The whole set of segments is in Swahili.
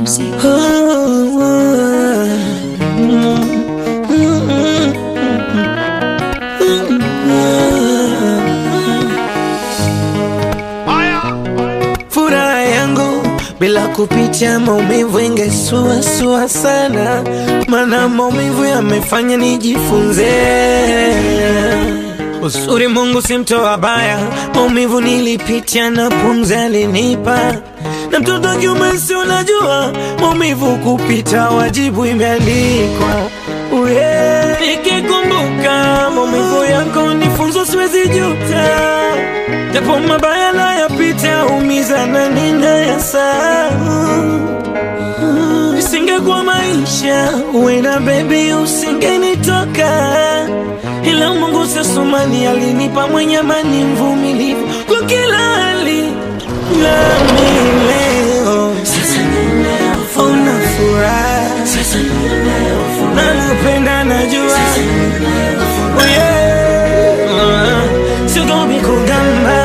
music. Furaha yangu bila kupitia maumivu ingesuasua sana, mana maumivu yamefanya nijifunze uzuri. Mungu si mtoa baya, maumivu nilipitia na pumzi alinipa, na mtoto wa kiume si unajua, maumivu kupita wajibu imeandikwa. Uye, nikikumbuka maumivu yako ni funzo, siwezi juta japo mabaya nayapita, umiza na ninayasahau. Isingekuwa maisha uenda bebi, usingenitoka, ila Mungu sasumani alinipa mwenye amani, mvumilivu kwa kila hali, nami leo una furaha, nakupenda najua Oh, yeah. Sigomi kugamba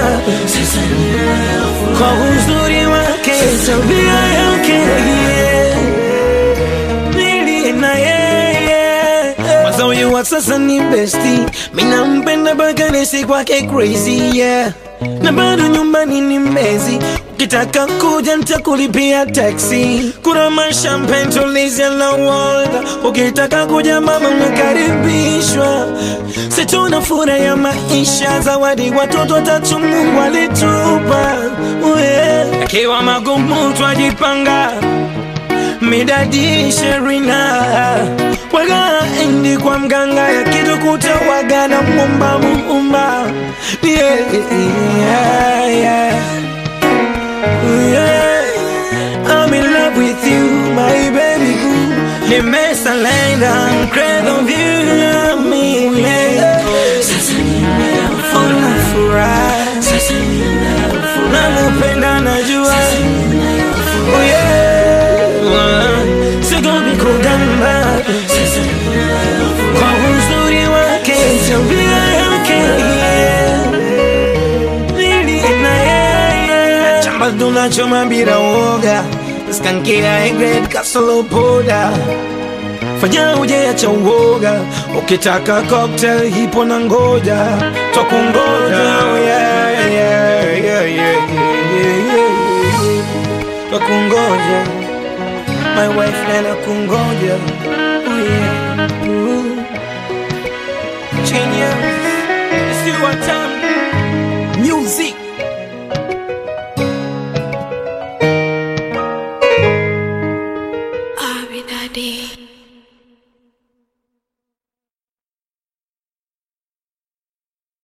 kwa uzuri wake, tabia yake yeah. Nili na yeye Kwanza huyu wa sasa ni besti, mina mpenda mpaka nisi kwake crazy yeah. Na bado nyumbani ni mbezi, ukitaka kuja nitakulipia taxi. Kuna mashampen tulizia na wolda, ukitaka kuja mama unakaribishwa. Situna furaha ya maisha, zawadi watoto tatu Mungu alitupa yeah. Akiwa magumu twajipanga midadi sherina waga endi kwa mganga ya kitu kutawaga na mumba muumba yeah, yeah, yeah. Yeah. I'm in love with you my baby boo nimesalenda mkredo vyu mile una furaha nakupenda najua Oh yeah. Sigomi kugamba kwa uzuri wake, tabia yake yeah. Nili na yeye chamba tunachoma bila woga, skankia grade kasolo poda fanya uje acha uoga, ukitaka cocktail hipo na ngoja twakungoja yeah, yeah, yeah, yeah, yeah, yeah, yeah. Twakungoja my wife nana kungoja oh yeah. Ooh. Genius, it's you what time Music